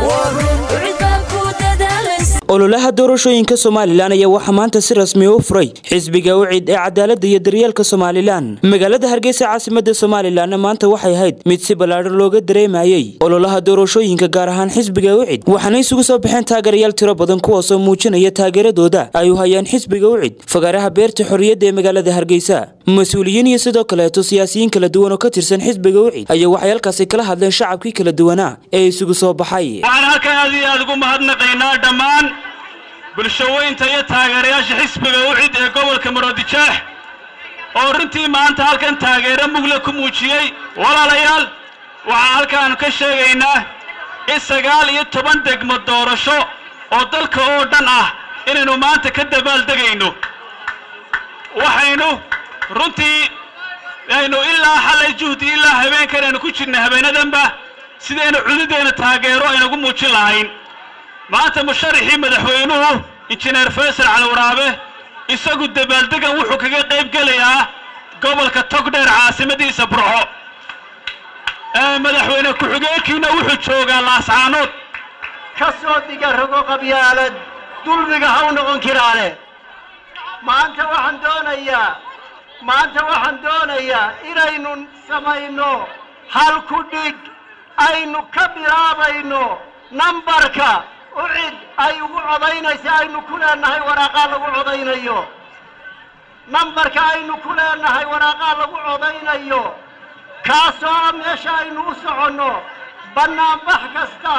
ololaha doorashooyinka somalilan ayaa waxaa maanta si rasmi u furay xisbiga ucid ee cadaalada iyo daryeelka somalilan magaalada hargeysa caasimada somalilanna maanta waxay ahayd mid si ballaadhan looga dareemayey ololaha doorashooyinka gaar ahaan xisbiga ucid waxaana isugu soo baxeen taageerayaal tiro badan kuwaasoo muujinaya taageeradooda ay u hayaan xisbiga ucid fagaaraha beerta xorriyadda ee magaalada hargeysa mas-uuliyiin iyo sidoo kaleeto siyaasiyiin kala duwan oo ka tirsan xisbiga ucid ayaa waxay halkaasi kala hadleen shacabkii kala duwanaa ee isugu soo baxay waxaan halkan aad iyo aad ugu mahadnaqaynaa dhammaan bulshaweynta iyo taageerayaasha xisbiga ucid ee gobolka maroodijeex oo runtii maanta halkan taageero mugle ku muujiyey walaalayaal waxaan halkaanu ka sheegaynaa in sagaal iyo toban degmo doorasho oo dalka oo dhan ah inaynu maanta ka dabaaldegayno waxaynu runtii aynu ilaa xalay juhdi ilaa habeenkan aynu ku jirnay habeenadanba sidaynu cududeenna taageero aynagu muujin lahayn maanta musharaxii madaxweynuhu injineer faysal caliwaraabe isagu dabaaldegan wuxuu kaga qayb gelayaa gobolka togdheer caasimadiisa burco madaxweyne ku-xigeenkiina wuxuu joogaa laascaanood ka soo diga rogo qabyaalad dulmiga ha u noqon kiraane maanta waxaan doonayaa maanta waxaan doonayaa inaynu samayno hal ku dhig aynu ka bilaabayno nambarka ucid ay ugu codaynaysa aynu ku leenahay waraaqaa lagu codaynayo nambarka aynu ku leenahay waraaqaa lagu codaynayo kaasoo meesha aynu u soconno bannaanbax kasta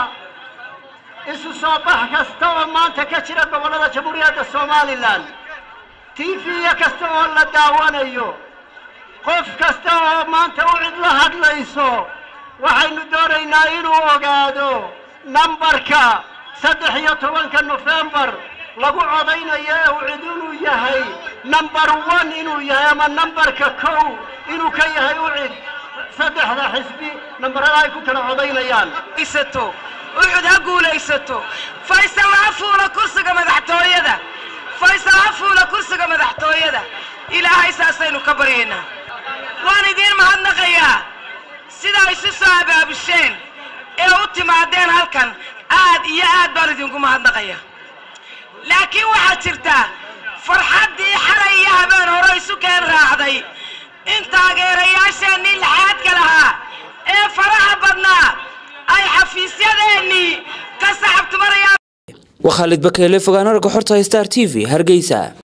isu soo bax kasta oo maanta ka jira gobollada jamhuuriyadda somalilan tifiya kasta oo la daawanayo qof kasta oo maanta ucid la hadlayso waxaynu doonaynaa inuu ogaado nambarka saddex iyo tobanka nofembar lagu codaynayo ee ucid inuu yahay number one inuu yahay ama nambarka kow inuu ka yahay ucid saddexda xisbi nambarada ay ku kala codaynayaan ucud ha guulaysato faysal ha fuula kursiga madaxtooyada faysal ha fuula kursiga madaxtooyada ilaahay saasaynu ka baryaynaa waan idiin mahadnaqayaa sidaa isu soo abaabisheen ee u timaadeen halkan aad iyo aad baan idinku mahadnaqayaa laakiin waxaad jirtaa farxaddii xalay iyo habeen hore isu keen raacday in taageerayaasheennii laxaadka lahaa ee faraha badnaa ay xafiisyadeennii ka saxabtumarayaan waa khaalid bakeele fogaanaraga xorta star t v hargeysa